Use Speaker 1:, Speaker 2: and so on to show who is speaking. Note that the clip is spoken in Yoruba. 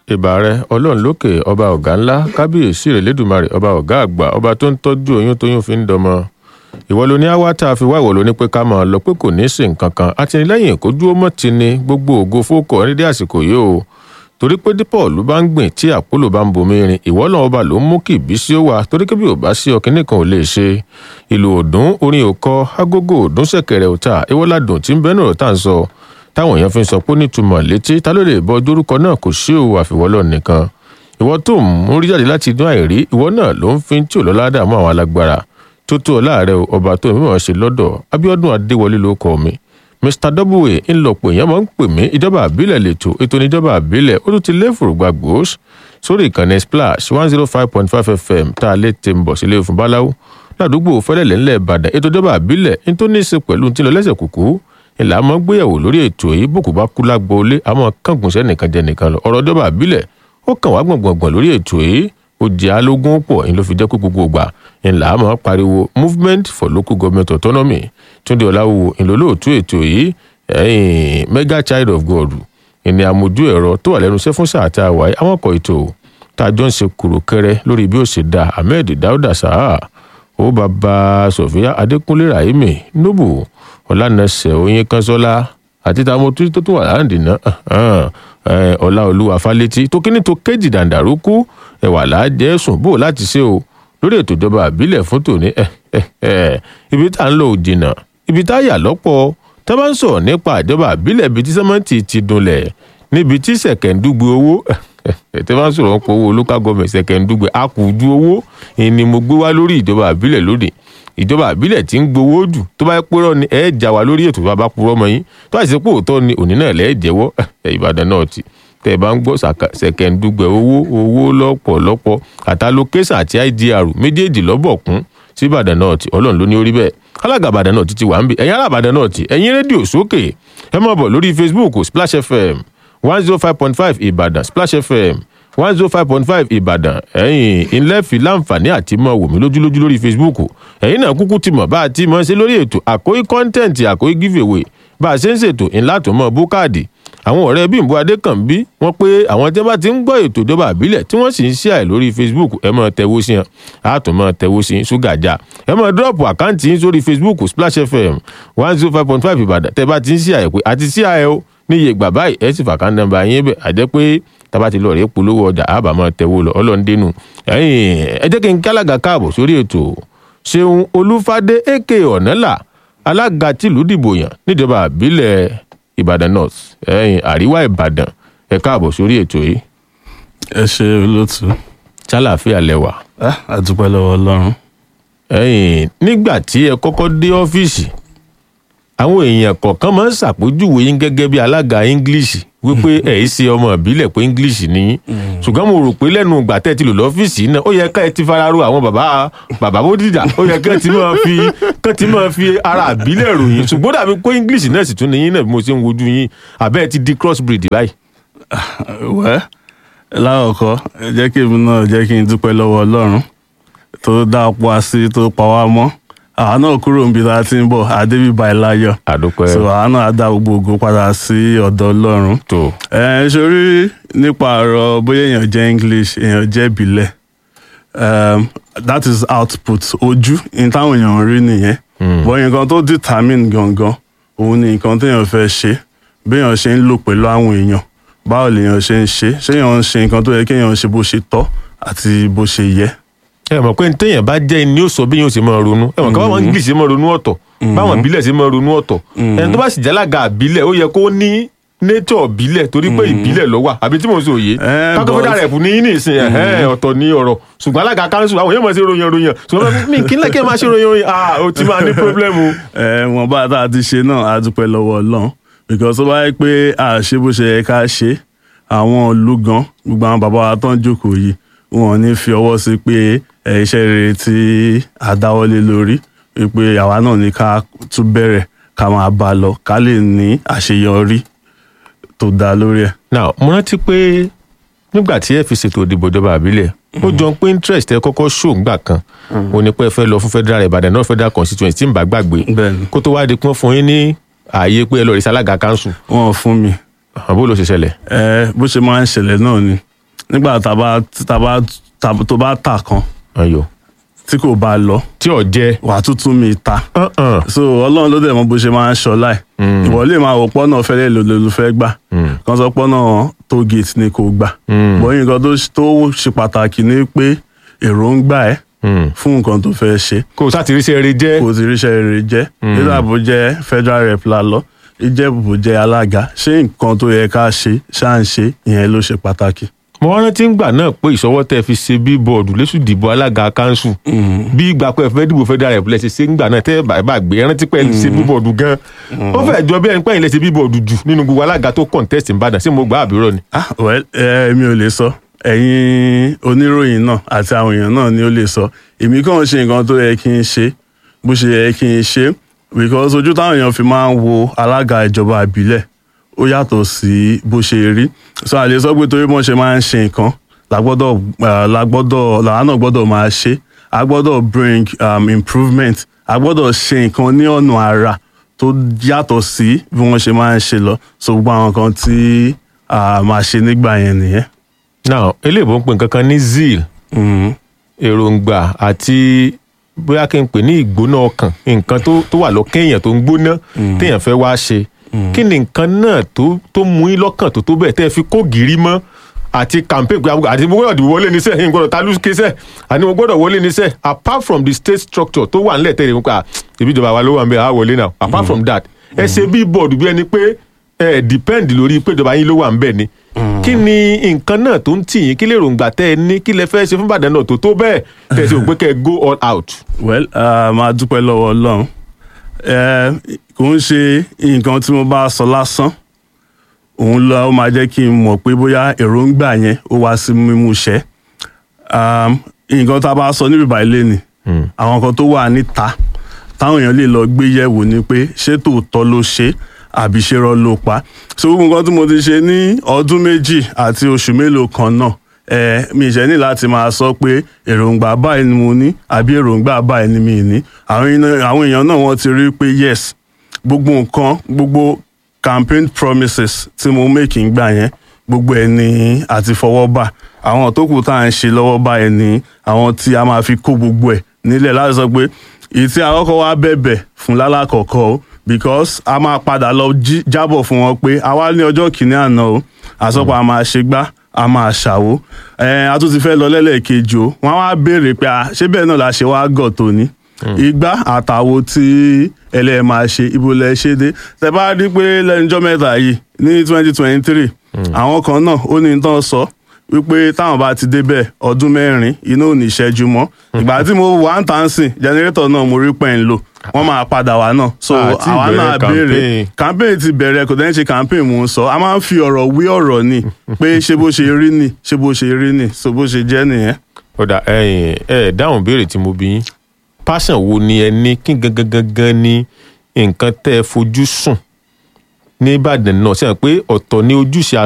Speaker 1: ìbà rẹ ọlọ́run lókè ọba ọ̀gá ńlá kábíyèsí rẹ̀ lẹ́dùnmarè ọba ọ̀gá àgbà ọba tó ń tọ́jú oyún tóyún fi ń dọmọ ìwọ ló ní àwa tá a fi wá ìwọ ló ní pé ká máa lọ pé kò ní í sìn kankan àtìlẹ́yìn kó dúró mọ́ ti ni gbogbo ògo fókọ̀ ní dé àsìkò yìí o torí pé dípọ̀lù bá ń gbìn tí àpólò bá ń bomi rin ìwọ náà ọba ló ń mú kí ìbísí ó wà torí kébí ò bá sí ọkìnní kan ò lè ṣe ìlú òdùn orin òkọ agogo òdùn ṣẹ̀kẹ̀rẹ̀ òta ìwọládùn tí ń bẹnu ọ̀rọ̀ tá à ń sọ táwọn èèyàn fi ń sọ pé ó nítumọ̀ létí ta ló lè bọ dórúkọ náà kò sí òwò àfiwọ́lọ́ nìkan ìwọ tó ń mú rí jáde láti inú àìrí ìwọ náà ló ń fi tí ò lọ́lá dààmú àwọn alágbára tó tó ọláàrẹ ọba tó mímọ̀ ṣe lọ́dọ̀ Abíọ́dún Adéwọlé ló kọ mi Mr W ńlọpọ̀ èèyàn máa ń pè mí ìjọba àbílẹ̀ lẹ́tọ̀ ètò ìjọba àbílẹ̀ ó tún ti lé fòrògbà gbòós sórí ìkànnì splash one zero five point five fm tá a lè tè ń bọ̀ sílé fún báláwo ládùúgbò fẹ́lẹ́lẹ̀ ńlẹ̀ ìbàdàn ètò ìjọba àbílẹ̀ ní tó ní í ṣe pẹ̀lú tí ń lọ lẹ́sẹ̀ kùkú ìlà máa ń gbéyàwó lórí ètò yìí bòkú bá kú lágbo ilé àmọ́ kángun sẹ́nìkan jẹ nìkan lọ ọ̀rọ̀ ìjọba àbílẹ̀ ó kàn wá gbọ̀ngbọ̀ngbọ̀n lórí ètò yìí ó jẹ́ alógún pọ̀ ń ló fi jẹ́ kó gbogbo ìgbà ńlá máa pariwo movement for local government autonomy túndé ọ̀làwò ńlọ́lọ́ọ̀tún ètò yìí ẹ̀yìn mega child of god ìní àmójú ẹ̀rọ tó wà lẹ́nu iṣẹ́ fún sáà tá a wáyé àwọn ọkọ̀ ètò tá a jọ ń ṣe kúrò kẹrẹ lórí bí ó ṣe da ahmed dauda saha ó bàbá sofia adékúnlé rahimi nobu ọlànàṣẹ oyin kanṣọlá àti táwọn tó tó wà láǹdì náà ọlá olúwa fálétí tó kíní tó kéjì dàǹdàrúkú ẹwà láàjẹ sùn bò láti ṣe o lórí ètò ìjọba àbílẹ̀ fún tòní ibi tá à ń lò ó jìnnà ibi tá a yà lọ́pọ̀ tá a bá ń sọ̀rọ̀ nípa ìjọba àbílẹ̀ ibi tí sẹ́mẹ́ǹtì ti dunlẹ̀ níbi tí ṣẹ̀kẹ̀ndúgbe owó tẹ́ bá ń sọ̀rọ̀ nípa owó local government ṣẹ̀kẹ̀ndúgbe àkùjú owó ni mo gbé wá lórí ìjọba àbílẹ̀ lónìí ìjọba àbílẹ̀ tí ń gbowó jù tó bá purọ́ ni ẹ̀ já wa lórí ètò bá bá purọ́ mọ́ yín tó àṣìṣe pé òótọ́ ni òní náà lẹ́ẹ̀ jẹ́wọ́ ìbàdàn náà ti tẹ́ ẹ bá ń gbọ́ ṣẹ̀kẹ̀ndúgbe owó owó lọ́pọ̀lọpọ̀ àtàlókẹ́sà àti idr méjèèjì lọ́bọ̀kún sí ìbàdàn náà ti ọlọ́run ló ní orí bẹ́ẹ̀ alága ìbàdàn náà ti ti wà ń bì ẹ̀yin ará ìbàdàn náà ti ẹ̀yin rédíò sókè ẹ máa bọ̀ lórí facebook splash fm one zero five point five ìbàdàn splash fm one zero five point five ìbàdàn ẹ̀yin ilẹ̀ fi láǹfààní àti mọ̀ wò mí lójúlójú lórí facebook ẹ̀yin náà kúkú ti mọ̀ bá a ti mọ̀ ṣe lórí ètò àkóyí kọ́ńtẹ́ǹtì àkóyí giveaway bá a ṣe ń ṣètò ńlá tó mọ̀ bókáàdì àwọn ọ̀rẹ́ bímbọ adékànbí wọ́n pé àwọn tí wọ́n bá ti ń gbọ́ ètò ìjọba àbílẹ̀ tí wọ́n sì ń ṣe àì lórí facebook ẹ máa tẹ̀wó sí yẹn á tún máa tẹ̀wó sí ṣúgà já ẹ máa dúrọ́ọ̀pù àkáǹtì yín sórí facebook splash fm one zero five point five ìbàdàn tẹ́ bá ti ń ṣe àyẹ̀ pé àti ṣe àyẹ̀ o ní iye ìgbà báyìí ẹ sì fàkà nọ́mbà yín bẹ̀ àjẹ́ pé tábà ti lọ rèé polówó ọjà àbá máa tẹ̀wó lọ ọlọ́ndẹ́nu ẹ jẹ́ kí n kálága káàbọ̀ sórí ètò ṣeun olúfadé èké ọ̀nàlà alága tìlú dìbò yàn níjọba àbílẹ̀ ìbàdàn north ẹ̀yìn àríwá ìbàdàn ẹ káàbọ̀ sórí ètò yìí.
Speaker 2: ẹ ṣe olóòtú.
Speaker 1: ṣàlàáfíà lẹwà.
Speaker 2: a dúpẹ́ lọ́wọ́ ọlọ́run.
Speaker 1: ẹ̀yìn nígbà tí ẹ kọ́kọ́ dé ọ́fíìsì àwọn èèyàn kọ̀ọ̀kan máa ń ṣàpèjúwe yín gẹ́gẹ́ bí alága english wípé ẹ̀ ń ṣe ọmọ ìbílẹ̀ pé english ni yín ṣùgbọ́n mo rò pé lẹ́nu ìgbà tẹ́ ẹ ti lò lọ́fíìsì náà ó yẹ ká ẹ ti fara ro àwọn bàbá bàbá bódìjà ó yẹ ká ẹ ti máa fi ká ti máa fi ara ìbílẹ̀ ròyìn ṣùgbọ́n dàbí pé english náà sì tún ni yín náà bí mo ṣe ń wojú yín àbẹ́ ẹ ti di cross breed báyìí.
Speaker 2: wẹ́ láwọ̀kọ́ jẹ́ kí èmi náà jẹ́ kí n dúpẹ́ lọ́wọ́ ọlọ́run tó dá ọ̀pọ̀ àṣì tó pa wá mọ́ àwọn náà kúrò níbi tá a ti ń bọ̀ àdébí báyìí láyọ̀
Speaker 1: àdúpẹ́
Speaker 2: so àwọn náà á dá gbogbo ògo padà sí ọ̀dọ̀ ọlọ́run.
Speaker 1: tó
Speaker 2: ẹ sori nípa ọ̀rọ̀ bóyá èèyàn jẹ́ english èèyàn jẹ́ ìbílẹ̀ um, that is output ojú ní táwọn èèyàn ń rí nìyẹn bọ́ nǹkan tó determine gangan òun ni nǹkan téèyàn fẹ́ ṣe béèyàn ṣe ń lò pẹ̀lú àwọn èèyàn báwo lèèyàn ṣe ń ṣe ṣéèyàn ń ṣe nǹkan tó yẹ kéèyàn ṣe bó ṣe tọ́ àti bó ṣe yẹ
Speaker 1: ẹ mọ̀ pé téèyàn bá jẹ́ ni ó sọ bí yóò ṣe máa ronú ẹ mọ̀ ká báwọn english ṣe máa ronú ọ̀tọ̀ báwọn ìbílẹ̀ ṣe máa ronú ọ̀tọ̀ ẹni tó bá sì jálága àbílẹ̀ ó yẹ kó ní nature ìbílẹ̀ torí pé ìbílẹ̀ ló wà àbí tí mo sọ òye
Speaker 2: Eh,
Speaker 1: kákó
Speaker 2: but-
Speaker 1: fẹ́dà rẹ̀ fún ní ní ìsìn ẹ̀hẹ́n ọ̀tọ̀ ní ọ̀rọ̀ ṣùgbọ́n alága kanṣu àwọn yóò máa ṣe ròyìn ròyìn ṣùgbọ́n mi kí n lẹ́kẹ́ máa ṣe ròyìn ròyìn ah o ti máa ní problem o.
Speaker 2: ẹ wọn bá tá a ti ṣe náà a dúpẹ́ lọ́wọ́ Ọlọ́run because ó bá yẹ pé a ṣe bó ṣe yẹ ká ṣe àwọn ìlú gan gbogbo àwọn bàbá wa tó ń jókòó yìí wọn ò ní fi ọwọ́ sí pé ẹ, iṣẹ́ rere tí a dáwọ́lé lórí pé àwa náà ní ká tún bẹ̀rẹ̀ ká máa bá a lọ ká lè ní àṣeyọrí tó dáa lórí ẹ̀.
Speaker 1: now mo rántí pé nígbà tí ẹ fi ṣètò ìdìbò ìjọba àbílẹ̀ ó jọ pé interest ẹ kọ́kọ́ show ńgbà kan ó ní pé ẹ fẹ́ lọ fún federal ìbàdàn náà federal constituency tí ń bá gbàgbé
Speaker 2: Bẹ́ẹ̀ni.
Speaker 1: kó tó wá di pé wọ́n fún yín ní ààyè pé ẹ lọ rí sálága council
Speaker 2: wọn ò fún mi
Speaker 1: àbó ló ṣe ṣẹlẹ̀.
Speaker 2: ẹ bó ṣe máa ń ṣẹlẹ̀ náà ni nígbà tá a bá tá a bá tá a- tó bá tà kan
Speaker 1: ayò
Speaker 2: tí kò bá lọ
Speaker 1: tí ò jẹ
Speaker 2: wàá tuntun mi ta
Speaker 1: Uh-uh.
Speaker 2: so ọlọ́run ló dẹ̀ mọ bó ṣe máa ń ṣọlá ẹ̀
Speaker 1: Mm.
Speaker 2: ìwọ lè máa wò pọ́nà fẹ́lẹ́ lòlò fẹ́ gbà
Speaker 1: Mm.
Speaker 2: kan sọ pọ́nà tó gate ni kò gbà
Speaker 1: Mm.
Speaker 2: bọ́yìn nǹkan tó tó ṣe pàtàkì ni pé èròǹgbà ẹ̀
Speaker 1: Mm.
Speaker 2: fún nǹkan tó fẹ́ ṣe
Speaker 1: kò sátìrísẹ́ rẹ jẹ́
Speaker 2: kò sì ríṣẹ́ rere jẹ́ nígbà bó jẹ́ federal rep la lọ ìjẹ́bù bó jẹ́ alága ṣé nǹkan tó yẹ ká ṣe ṣáà ń ṣe ìyẹn ló ṣe pàtàkì.
Speaker 1: mo wá rántí ńgbà náà pé ìṣọwọ́ tẹ́ fi ṣe bíbọ̀dù lẹ́sùn ìdìbò alága kanṣu bí ìgbà pé fẹ́ dìbò federal rep lẹ́sẹ̀ ṣe ńgbà náà tẹ́ ẹ bá bá gbé rántí pé ẹ ṣe bíbọ̀dù gan ó fẹ́ jọ bí ẹni pé ẹ̀yin lè ṣe bíbọ̀dù jù nínú gbogbo alága tó contest Ìbàdàn sí mo gbà àbúrò ni.
Speaker 2: ah well ẹ mi ò lè sọ ẹ̀yin oníròyìn náà àti àwọn èèyàn náà ni ó lè sọ èmi kàn ń ṣe nǹkan tó yẹ kí n ṣe bó ṣe yẹ kí n ṣe because ojú táwọn èèyàn fi máa ń wo alága ìjọba ìbílẹ̀ ó yàtọ̀ sí bó ṣe rí so àlè sọ pé torí wọ́n ṣe máa ń ṣe nǹkan làgbọ́dọ̀ ah, làgbọ́dọ̀ làwọn náà gbọ́dọ̀ máa ṣe a gbọ́dọ̀ bring um, improvement a gbọ́dọ̀ ṣe nǹkan ní ọ̀nà àrà tó yàtọ̀ sí bí wọ́n ṣe máa ń ṣe lọ so gbogbo àwọn kan tí a máa ṣe nígbà yẹn nìyẹn.
Speaker 1: now eléèbó ń pè nǹkan kan ní zeal
Speaker 2: Mhm.
Speaker 1: èròǹgbà àti bóyá kí n pè ní ìgbóná ọkàn nǹkan tó tó wà lọ́kàn èèyàn tó ń gbóná téèyàn fẹ́ wá ṣe kí ni nǹkan náà tó tó mú yín lọ́kàn tó tó bẹ́ẹ̀ tẹ́ ẹ fi kó gìrì mọ́ àti campaign pé àwọn- àti mo gbọ́dọ̀ dìbò wọlé níṣẹ́ yín gbọ́dọ̀ talú kéṣẹ́ àní mo gbọ́dọ̀ wọlé níṣẹ́ apart from the state structure tó wà nílẹ̀ tẹ́lẹ̀ nípa ìbí ìjọba wa ló wà ń bẹ̀ á wọlé náà apart from that ẹ ṣe bí bọ́ọ̀dù bí ẹni pé ẹ depend lórí pé ìjọba yín ló wà ń bẹ̀ ni kí ni nǹkan náà tó ń tì yín kí lè rògbà tẹ́ ẹ ní kí lẹ fẹ́ ṣe fún Ìbàdàn náà tó tó bẹ́ẹ̀ tẹ́ ẹ sì rò pé kẹ́ ẹ go all out.
Speaker 2: well uh, máa dúpẹ́ lọ́wọ́ ọlọ́run Eh, kò ń ṣe nǹkan tí mo bá sọ lásán òun lọ ó máa jẹ́ kí n mọ̀ pé bóyá èròǹgbà yẹn ó wá sí mímú ṣẹ Um, nǹkan tá a bá sọ níbi báyìí lẹ́nìí àwọn kan tó wà níta táwọn èèyàn lè lọ gbé yẹ̀wò ni pé ṣé tòótọ́ ló ṣe àbí ṣe rọ́ ló pa so gbogbo nǹkan tí mo ti ṣe ní ọdún méjì àti oṣù mélòó kan náà ẹ mi ṣe ní láti máa sọ pé èròǹgbà báyìí ni mo ní àbí èròǹgbà báyìí ni mi ní àwọn èèyàn- àwọn èèyàn náà wọ́n ti rí pé yes gbogbo nǹkan gbogbo campaign promises tí mo make ń gbà yẹn gbogbo ẹ̀ ní àti fọwọ́ bà àwọn tó kù tá à ń ṣe lọ́wọ́ báyìí ní àwọn tí a máa fi kó gbogbo ẹ̀ nílẹ̀ láti sọ pé èyí tí àkọ́kọ́ wá bẹ̀bẹ̀ fún lálàkọ̀kọ́ o because a máa padà lọ jí- jábọ̀ fún wọn pé a wá ní ọjọ́ kìíní àná o àsọpọ̀ a máa ṣe gbá a máa ṣàwó ẹ a tún ti fẹ́ lọ lẹ́lẹ́kejì o wọ́n á wá béèrè pé a ṣé bẹ́ẹ̀ náà la ṣe wá gọ̀ tó ní igbá àtàwo tí ẹlẹ́ máa ṣe ibo lẹ ṣe dé tẹ bá rí pé lẹ́nujọ́ mẹ́ta yìí ní twenty twenty three àwọn kan náà ó ní tán sọ wípé táwọn bá ti débẹ̀ ọdún mẹ́rin iná ò ní ṣẹ́jú mọ́ ìgbà tí mo wà ń tà ń sìn jẹnẹrétọ̀ náà mo rí pẹ́ ń lò wọ́n máa padà wá náà so
Speaker 1: Àti
Speaker 2: àwa
Speaker 1: ìbẹ̀rẹ̀
Speaker 2: náà béèrè
Speaker 1: campaign.
Speaker 2: campaign ti bẹ̀rẹ̀ kò dẹ́n ṣe campaign mò ń sọ a máa ń fi ọ̀rọ̀ wí ọ̀rọ̀ ni pé ṣé bó ṣe rí ni ṣé bó ṣe rí ni so bó ṣe jẹ́ nìyẹn.
Speaker 1: ọ̀dà ẹ̀yìn ẹ̀ dáhùn béèrè tí mo bí yín passion wo ni ẹ ní kí gangan gangan ni nǹkan tẹ́ ẹ fojú sùn ní Ìbàdàn náà sẹ́yìn pé ọ̀tọ̀ ní ojúṣe